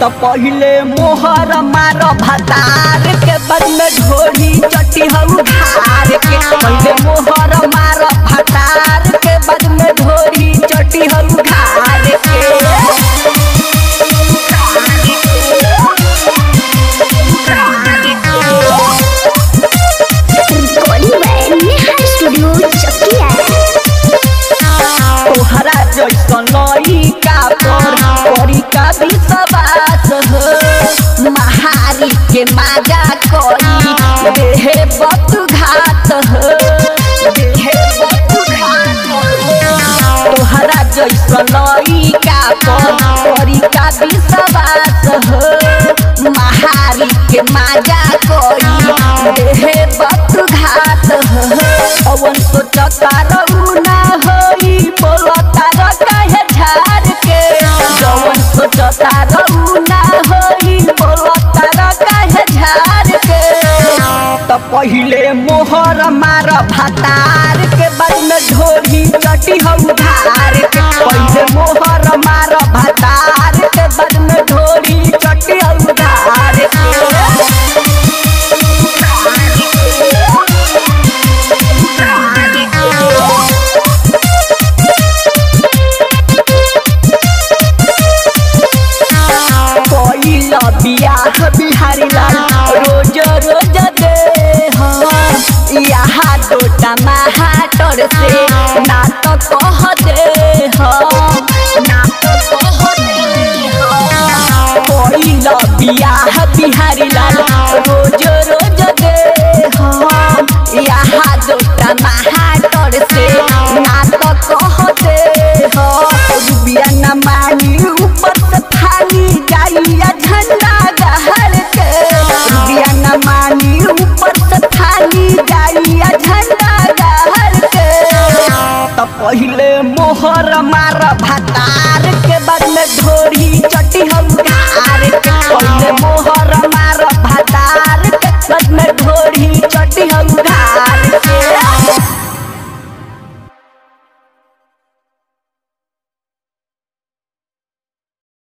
तो पहिले मोहर मार भतार के बाद में ढोरी चटी हऊ धार के पहिले मोहर मार भतार के बाद में ढोरी चटी हऊ धार के recording by Neha studio Chakiya तोहरा जैसन लइका पर करी का विश्वास हो महारी के माजा करी देहे बत घात हो देहे बत घात हो तोहरा जैसन लइका पर करी का विश्वास हो महारी के माजा करी देहे बत घात हो अवन सोचता रहू ना होई बोलता र कहे झाड़ के जवन सोचता रहू ना होई बोलता र कहे झाड़ के त पहिले मोहर मार भातार के बाद में ढोरी चटी हऊ धार के पहिले मोहर मार भातार के बाद में ढोरी चटी हऊ धार के कोइला बियाह बिहारी लाल रोज रोज दे हाँ यहाँ डोटा महाटर से ना तो कह दे हाँ ना तो कह दे हाँ कोइला बियाह बिहारी लाल रोज रोज दे हाँ यहाँ डोटा महाटर से